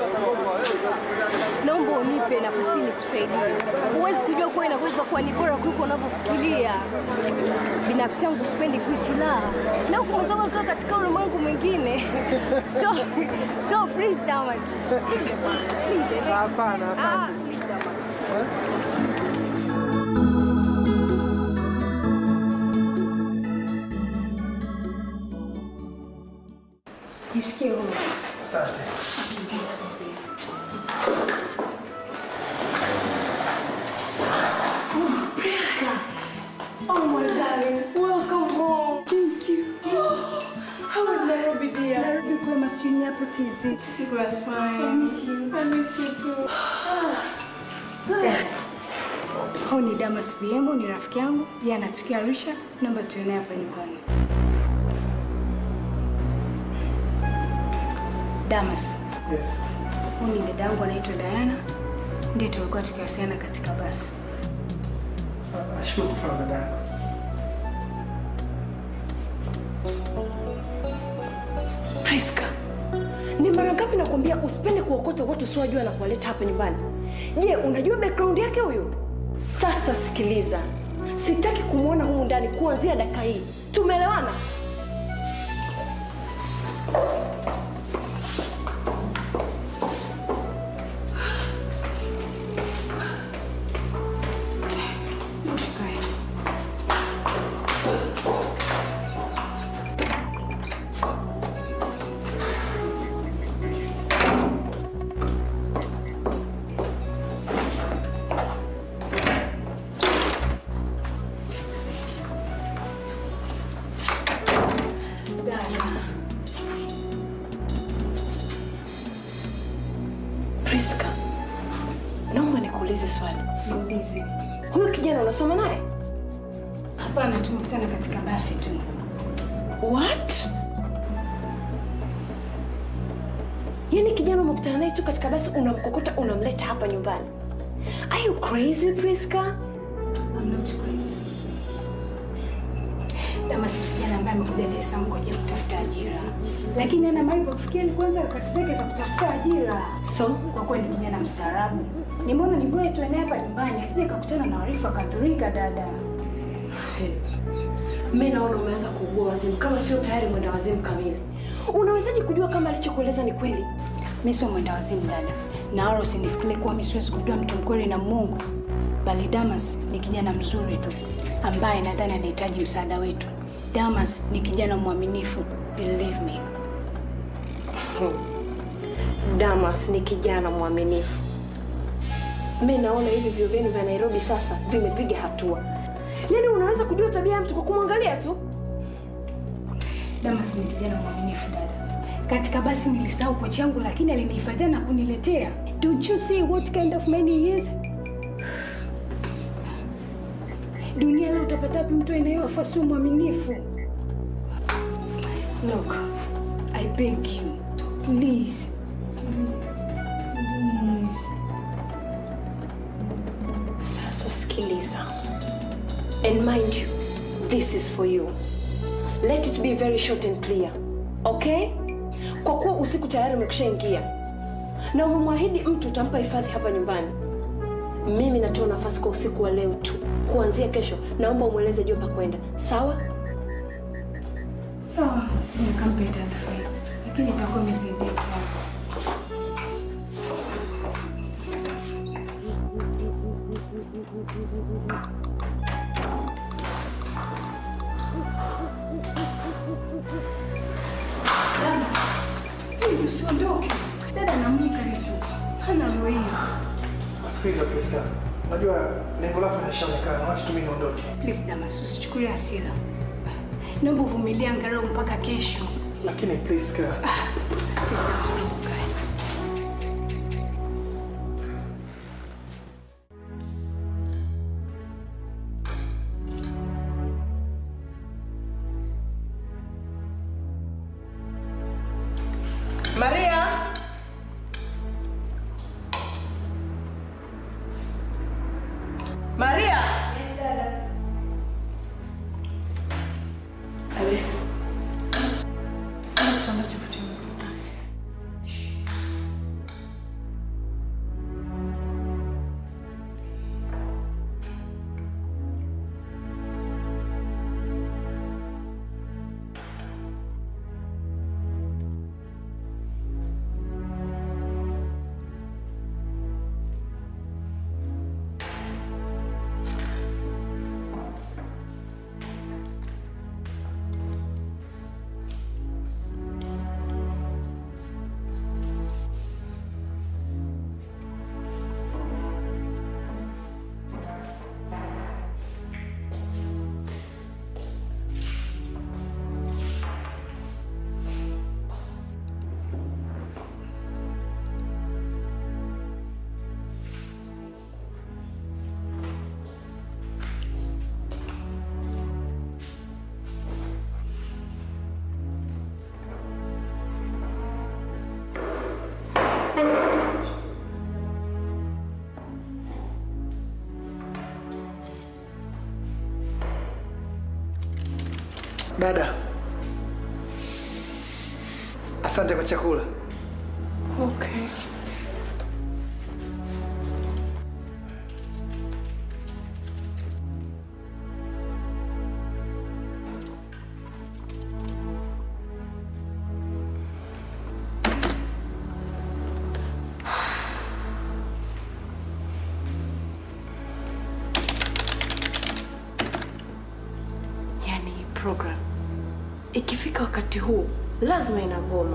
naomba unipe nafasi nikusaidia. Huwezi kujua kuwa inaweza kuwa ni bora kuliko unavyofikiria. Binafsi yangu sipendi kuishi raha na huku mwenzangu akiwa katika ulimwengu mwingine. So, so please Damas. Please, eh. Hapana, Ah, asante. please, Damas. Jisikie huru. Asante. Oh, Priska. Oh, my darling. Welcome home. Thank you. How was Nairobi, dear? Nairobi kwema, sijui ni hapo TZ. Sisi kwa fine. I miss you. I miss you too. Dada. Huyu ni Damas Biembo, ni rafiki yangu. Yeye anatokea Arusha. Naomba tuone hapa nyumbani. Damas. Yes. Huyu ni dada yangu anaitwa Diana. Ndiye tulikuwa tukiwasiliana katika basi. Nashukuru kufahamu dada. Priska, ni mara ngapi nakwambia usipende kuokota watu usiowajua na kuwaleta hapa nyumbani? Je, unajua background yake huyu? Sasa sikiliza, sitaki kumwona humu ndani kuanzia dakika hii. Tumeelewana? Dada. Priska, naomba nikuulize swali. Niulize. Huyu kijana unasoma naye? Hapana, tumekutana katika basi tu. What? Yaani kijana umekutana naye tu katika basi, unamkokota unamleta hapa nyumbani? Are you crazy, Priska? I'm not crazy, sister. Damas ni kijana ambaye amekuja Dar es Salaam kwa ajili ya kutafuta ajira, lakini ana mahali pa kufikia ni kwanza harakati zake za kutafuta ajira. So kwa kuwa ni kijana mstaarabu, nimeona ni bora tuende hapa nyumbani, asije kakutana na warifu akadhurika. Dada, Mi naona umeanza kuugua wazimu, kama sio tayari mwenda wazimu kamili. Unawezaje kujua kama alichokueleza ni kweli? mi sio mwenda wazimu dada, na wala usinifikirie kuwa mi siwezi kujua mtu mkweli na Mungu, bali Damas ni kijana mzuri tu ambaye nadhani anahitaji msaada wetu. Damas ni kijana mwaminifu, believe me. Damas ni kijana mwaminifu. Mi naona hivi vyuo vyenu vya Nairobi sasa vimepiga hatua. Yaani unaweza kujua tabia ya mtu kwa kumwangalia tu. Damas ni kijana mwaminifu dada. Katika basi nilisahau pochi yangu, lakini alinihifadhia na kuniletea. Don't you see what kind of man he is? Dunia leo utapata wapi mtu anayewafaa sio mwaminifu? Look, I beg you, please, please. Sasa sikiliza. And mind you, this is for you. Let it be very short and clear. Okay? Kwa kuwa usiku tayari umekushaingia na umemwahidi mtu utampa hifadhi hapa nyumbani, mimi natoa nafasi kwa usiku wa leo tu. Kuanzia kesho, naomba umweleze jua pa kwenda, sawa? Sawa, nikampe advice, lakini itakuwa imesaidia kiasi. Dada, please usiondoke. Dada anamuka tu. Hana roho hiyo. Sikiliza Priska. Unajua lengo lako limeshaonekana. Wacha tu mimi niondoke. Please Damas, usichukulie hasira. Naomba uvumilie angalau mpaka kesho. Lakini Priska, Please Damas, naomba ukae. Dada, asante kwa chakula. Okay. Yaani hii program ikifika wakati huu lazima inagoma.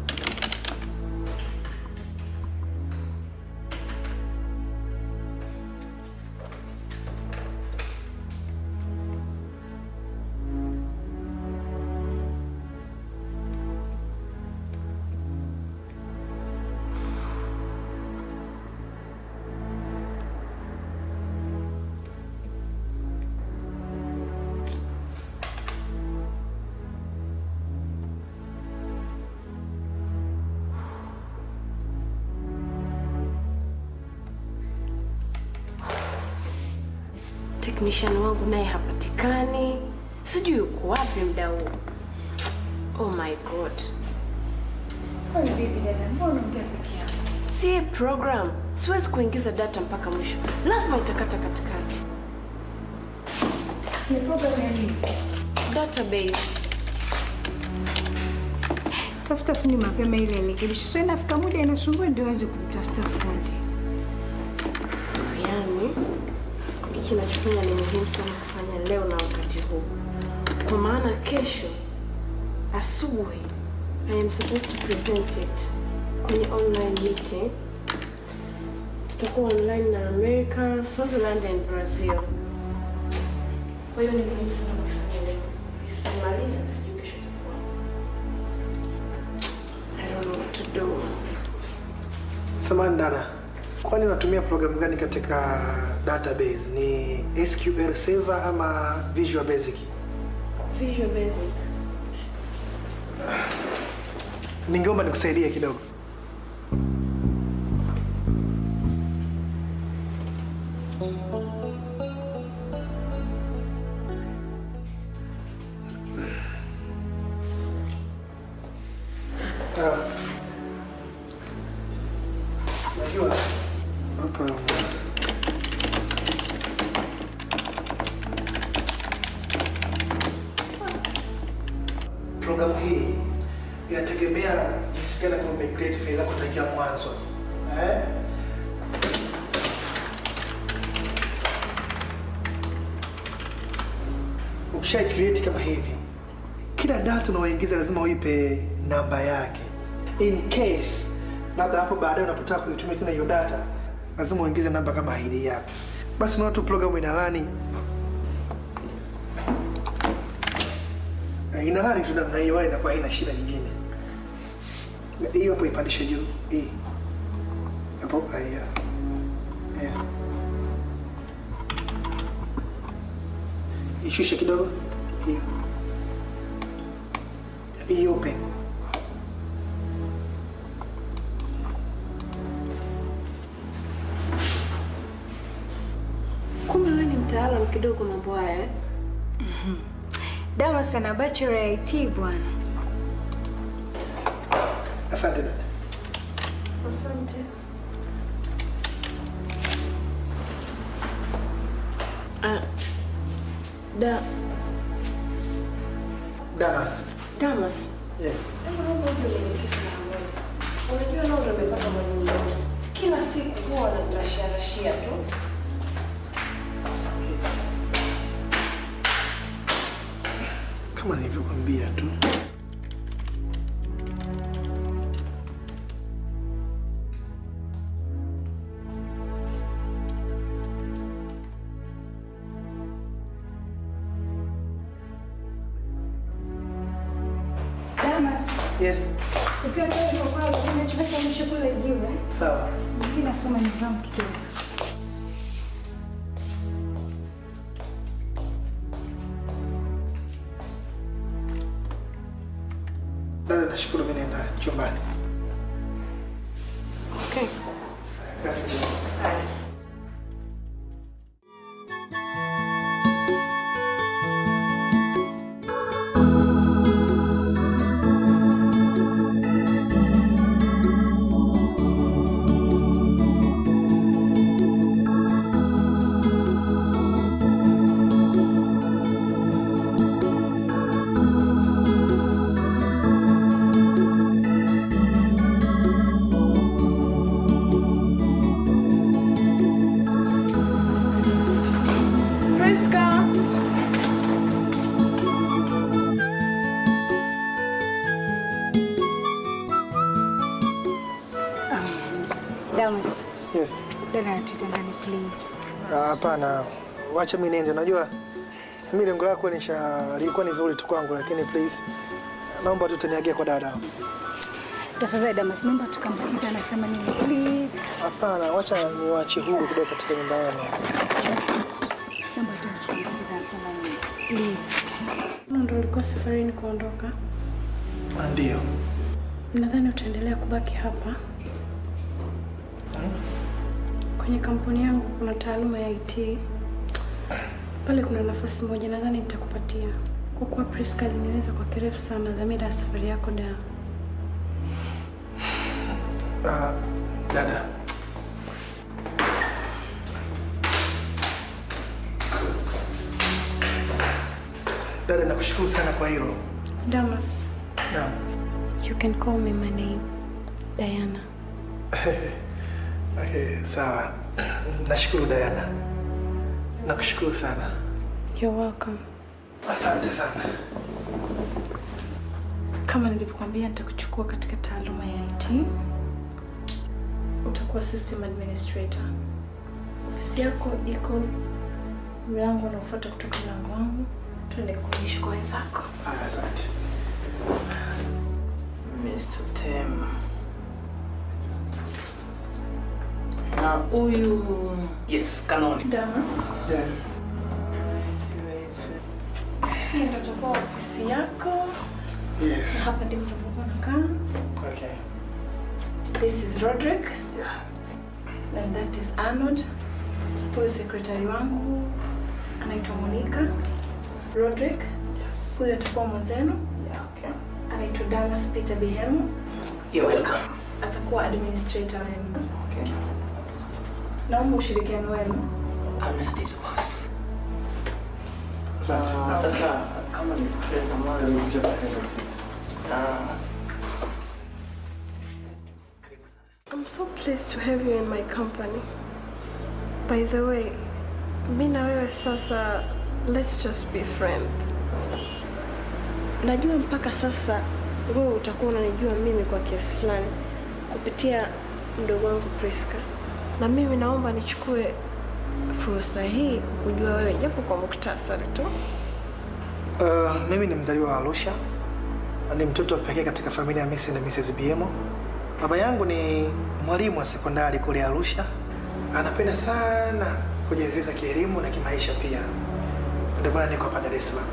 Technician wangu naye hapatikani, sijui yuko wapi muda huu. Oh my god. Kwani vipi dada, mbona unaongea peke yako? Si hii program siwezi kuingiza data mpaka mwisho, lazima itakata katikati. Ni program ya nini? Database. Tafuta fundi mapema ili irekebishe. So inafika muda inasumbua ndio uweze kumtafuta fundi. Yaani hiki nachofanya ni muhimu sana kufanya leo na wakati huu, kwa maana kesho asubuhi I am supposed to present it kwenye online meeting. Tutakuwa online na America, Swaziland and Brazil. Kwa hiyo ni muhimu sana kufanya leo. Isipomaliza sijui kesho itakuwa. I don't know what to do. Samahani dada, kwani unatumia programu gani katika database? Ni SQL Server ama Visual Basic? Visual Basic. Ningeomba nikusaidie kidogo. Ah. Najua hapa programu hii inategemea jinsi gani kama umecreate faili lako tangia mwanzo eh? Ukisha create kama hivi, kila data unaoingiza lazima uipe namba yake, in case labda hapo baadaye unapotaka kuitumia tena hiyo data, lazima uingize namba kama ID yako. Basi unaona tu programu inalani Eh, inalani tu namna hiyo, wala inakuwa haina shida nyingine. Hiyo hapo ipandishe juu, hii hapo, haya yeah. Ishushe kidogo, hiyo hii open. Kumbe wewe ni mtaalamu kidogo mambo haya eh? Damas ana bachelor ya IT bwana. Asante dada. Asante. Ah, da Damas. Damas. Yes. Hebu naomba uje unielekeze mara moja. Unajua leo ndo nimepata mwalimu mmoja. Kila siku huwa ananirashia rashia tu. Kama nilivyokwambia tu. Damas, Yes. ukiwa tayari kwa kweli unachoweka mwisho kule juu eh? Sawa. Mimi nasoma nidhamu kidogo. Dada, nashukuru mimi naenda chumbani. Okay. Kazi njema. Haya. Damas, Yes. dada anatuita ndani please. Ah, Hapana, wacha mimi niende. Unajua mimi lengo lako nisha lilikuwa ni zuri tu kwangu, lakini please naomba tu tuniagie kwa dada. Tafadhali Damas, naomba tukamsikiza anasema nini please. Hapana, wacha niwaachie huru kidogo katika nyumba yangu. Naomba tu tukamsikiza anasema nini please. Ndo ulikuwa safarini kuondoka? Ah, Ndio. Nadhani utaendelea kubaki hapa. Kwenye kampuni yangu kuna taaluma ya IT. Pale kuna nafasi moja nadhani nitakupatia. Kwa kuwa Priska alinieleza kwa kirefu sana dhamira ya safari yako da. Ah, dada. Dada, nakushukuru sana kwa hilo. Damas, Naam. you can call me my name. Diana. Okay, sawa. Nashukuru Diana. Nakushukuru sana. You're welcome. Asante sana. Kama nilivyokuambia nitakuchukua katika taaluma ya IT. Utakuwa system administrator. Ofisi yako iko mlango unaofuata kutoka mlango wangu. Tuende kuishi kwa wenzako. Ah, Asante. Mr. Tem. Na huyu yes, kanoni. Damas. Yes. Hii ndio itakuwa ofisi yako. Yes. Na hapa ndipo utakuwa unakaa. Okay. This is Roderick. And that is Arnold. Huyu sekretari wangu anaitwa Monica. Roderick. Huyu atakuwa mwenzenu. Okay. Anaitwa Damas Peter Bihemu. You're welcome. Atakuwa administrator wenu. Okay. Naomba ushirikiano wenu. Hamna tatizo boss. Asante. Ah, Sasa kama nilikueleza mwanzo Just have a seat. ah, I'm so pleased to have you in my company. By the way, mi na wewe sasa, let's just be friends. Najua mpaka sasa wewe utakuwa unanijua mimi kwa kiasi fulani kupitia mdogo wangu Priska, na mimi naomba nichukue fursa hii kujua wewe japo kwa muktasari tu. Uh, mimi ni mzaliwa wa Arusha. Ni mtoto wa pekee katika familia ya Mr. na Mrs. Biemo. Baba yangu ni mwalimu wa sekondari kule Arusha. Anapenda sana kujiendeleza kielimu na kimaisha pia. Ndio maana niko hapa Dar es Salaam.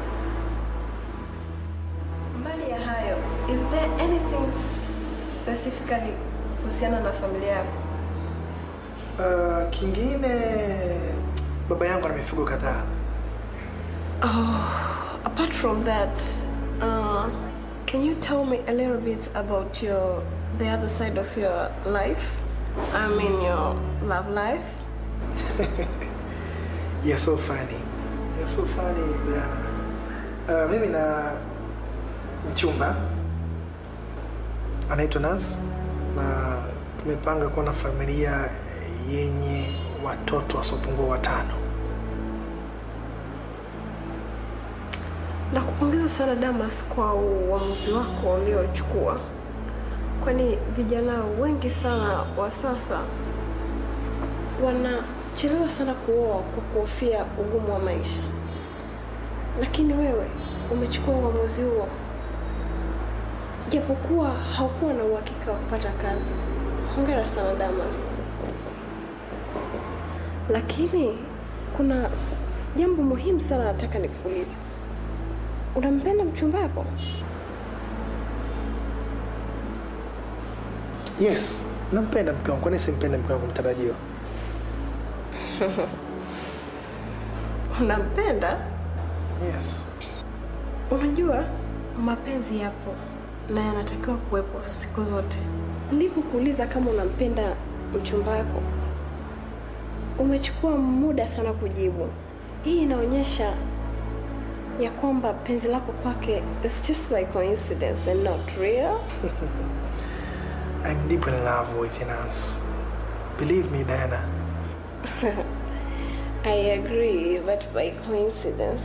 Mbali ya hayo, is there anything specifically kuhusiana na familia yako? Uh, kingine baba yangu ana mifugo kadhaa. Oh, apart from that, uh, can you tell me a little bit about your the other side of your life? I mean your love life. You're so funny. You're so funny, Diana. Uh, mimi na mchumba anaitwa Naz na tumepanga kuwa na familia yenye watoto wasiopungua watano. Nakupongeza sana Damas kwa uamuzi wako uliochukua, kwani vijana wengi sana wa sasa wanachelewa sana kuoa kwa kuhofia ugumu wa maisha, lakini wewe umechukua uamuzi huo japokuwa haukuwa na uhakika wa kupata kazi. Hongera sana Damas. Lakini kuna jambo muhimu sana nataka nikuulize. Unampenda mchumba wako? Yes, nampenda mke wangu. Kwani simpende mke wangu mtarajiwa? Unampenda? Yes. Unajua mapenzi yapo na yanatakiwa kuwepo siku zote. Nilipokuuliza kama unampenda mchumba wako, umechukua muda sana kujibu. Hii inaonyesha ya kwamba penzi lako kwake is just by coincidence and not real. I'm deep in love with Inas. Believe me, Diana. I agree, but by coincidence.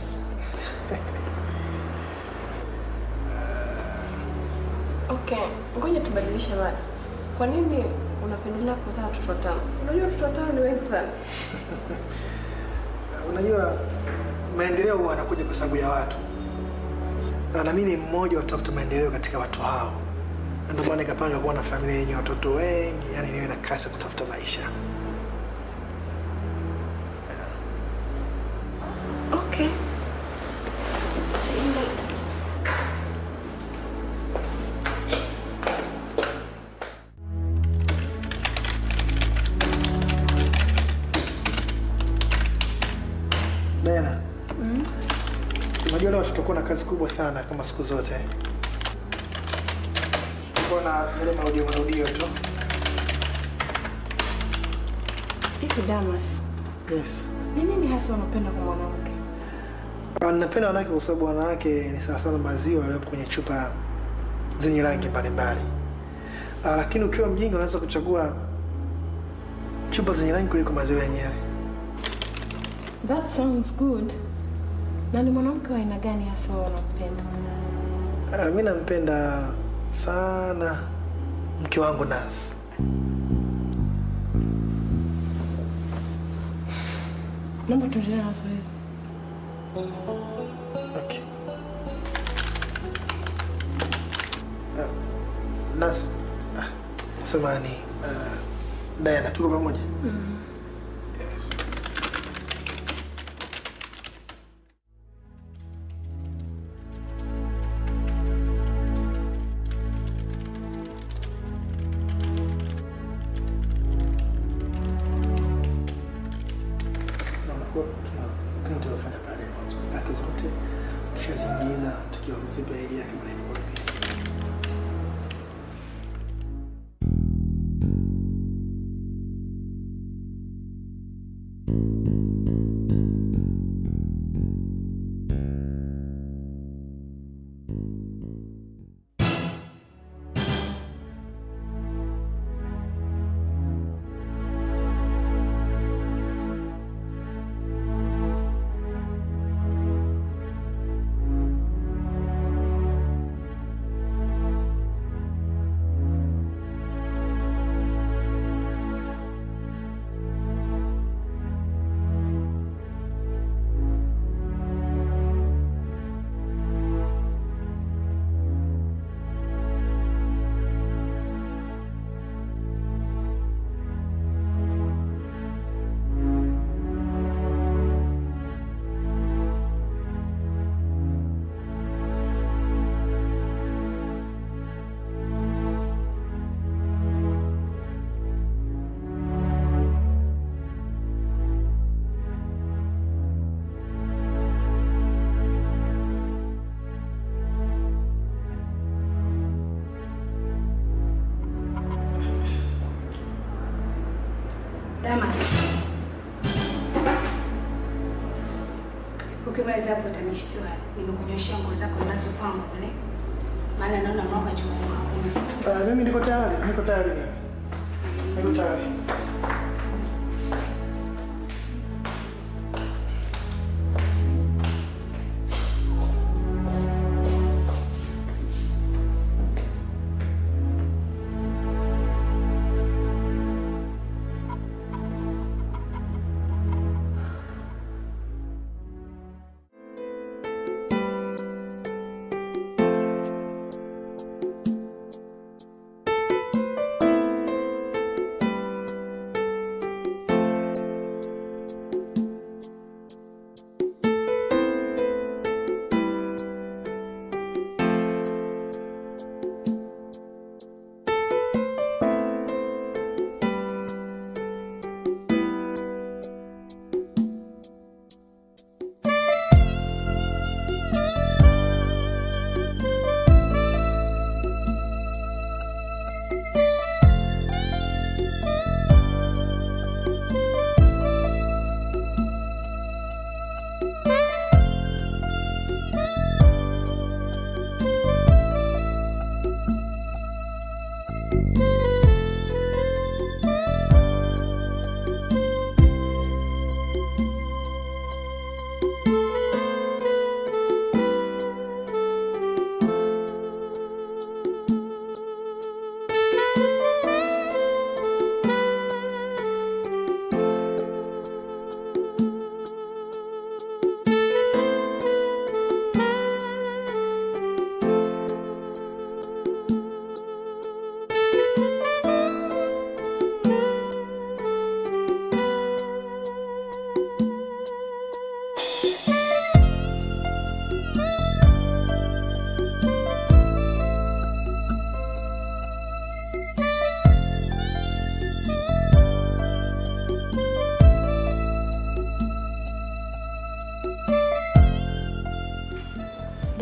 Okay, ngoja tubadilishe mada. Kwa nini unapendelea kuzaa watoto watano. Unajua watoto watano ni wengi sana. Unajua maendeleo huwa yanakuja kwa sababu ya watu, na mimi ni mmoja wa tafuta maendeleo katika watu hao. Ndio maana nikapanga kuwa na familia yenye watoto wengi, yani niwe na kasi ya kutafuta maisha. Okay. See you later. Diana, unajua leo tutakuwa na kazi kubwa sana kama siku zote. Tutakuwa na yale marudio marudio tu. Hivi Damas, Yes. ni nini hasa unapenda kwa mwanamke? Ah, Ninapenda wanawake kwa sababu wanawake ni sawa sawa na maziwa yaliyopo kwenye chupa zenye rangi mbalimbali. Ah, Lakini ukiwa mjinga unaweza kuchagua chupa zenye rangi kuliko maziwa yenyewe. That sounds good. Na ni mwanamke wa aina gani hasa wewe unampenda? Uh, mi nampenda sana mke wangu Naz. Naomba tuendelee na zoezi. Okay. Uh, Naz, ah, samahani. Uh, Diana, tuko pamoja? Tunakuwa tuna- kama tulivyofanya pale mwanzo, kata zote kishaziingiza tukiwa mzipa ili yake mnaikuwa Damas, ukimaliza hapo utanishtua. Nimekunyoshea nguo zako ninazopanga kule, maana naona mwaka chuma Uh, mimi niko tayari, niko tayari mimi. Niko tayari.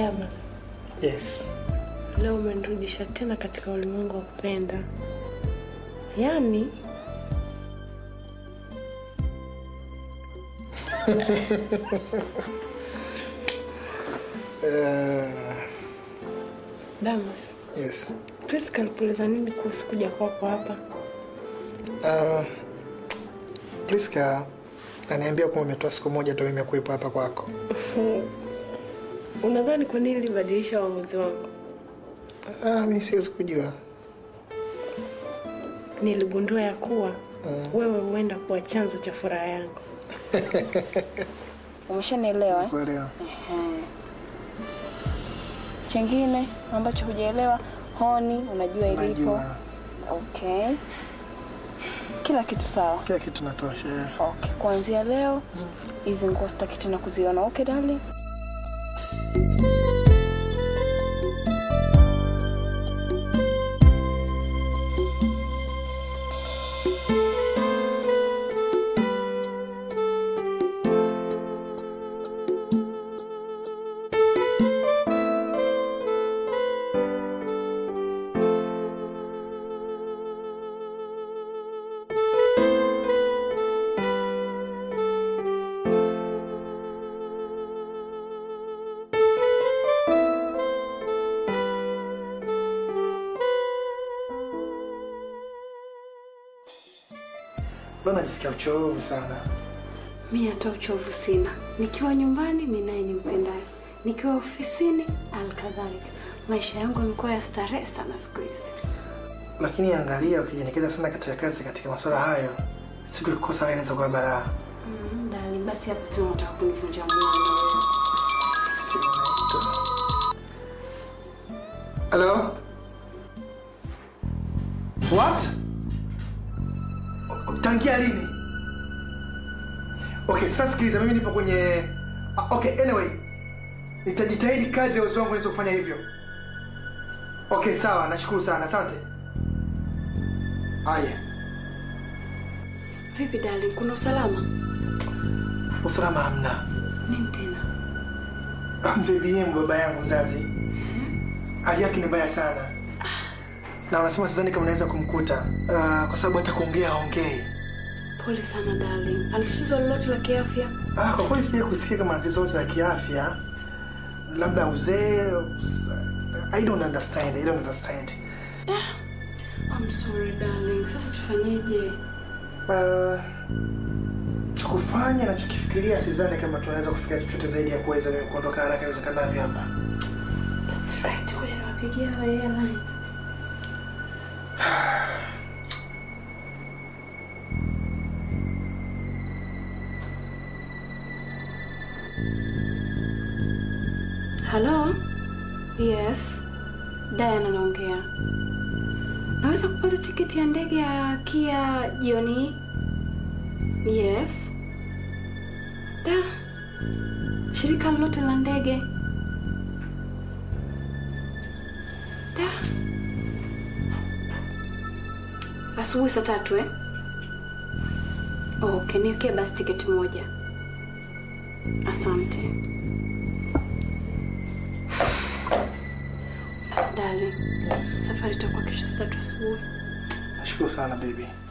Damas, Yes. leo umenirudisha tena katika ulimwengu wa kupenda. Yaani Uh, Damas, yes. Priska alikueleza nini kuhusu kuja kwako hapa? Uh, Priska ananiambia kwamba umetoa siku moja tu mimi kuwepo hapa kwako. Unadhani kwa nini nilibadilisha uamuzi wangu? Ah, mimi siwezi kujua. Niligundua ya kuwa wewe huenda kuwa chanzo cha furaha yangu. Umeshanielewa eh? Kuelewa. Ehe. Chengine ambacho hujaelewa, honi unajua ilipo. Najua. Okay. Kila kitu sawa. Kila kitu natosha. yeah. Okay, kuanzia leo hizi nguo sitaki tena kuziona. Okay, darling? Leo najisikia uchovu sana. Mi hata uchovu sina. Nikiwa nyumbani mi naye nimpendaye, nikiwa ofisini alkadhalika. Maisha yangu yamekuwa ya starehe sana siku hizi. Lakini angalia, ukijielekeza sana katika kazi, katika masuala hayo, siku ikikosa wewe inaweza kuwa balaa. Mm, darling, basi hapo tena unataka kunivunja moyo. Hello? What? O- o- Tangia lini? Okay, sasa sikiliza, mimi nipo kwenye Ah, okay, anyway. Nitajitahidi kadri ya uwezo wangu niweze kufanya hivyo. Okay, sawa, nashukuru sana. Asante. Haya, Vipi darling, kuna usalama? usalama hamna. Nini tena? Ah, Mzee BM baba yangu mzazi. Hali yake ni mbaya sana. Na wanasema sidhani kama naweza kumkuta uh, kwa sababu hata kuongea haongei. Pole sana darling. Ana tatizo lolote la kiafya? Ah, kwa kweli sija kusikia kama tatizo lolote la kiafya, labda uzee. I don't understand. I don't understand. I'm sorry darling. Sasa tufanyeje? Uh, chukufanya na chukifikiria, sidhani kama tunaweza kufikia chochote zaidi ya kuweza mimi kuondoka haraka iwezekanavyo hapa. That's right. Ngoja niwapigie hawa airline. Hello? Yes. Diana naongea. Naweza kupata tiketi ya ndege ya Kia jioni hii? Yes. Da. Shirika lolote la ndege? Da. Asubuhi saa tatu eh? Okay, niwekee basi tiketi moja. Asante. Darling, safari itakuwa kesho saa tatu asubuhi. Nashukuru sana baby.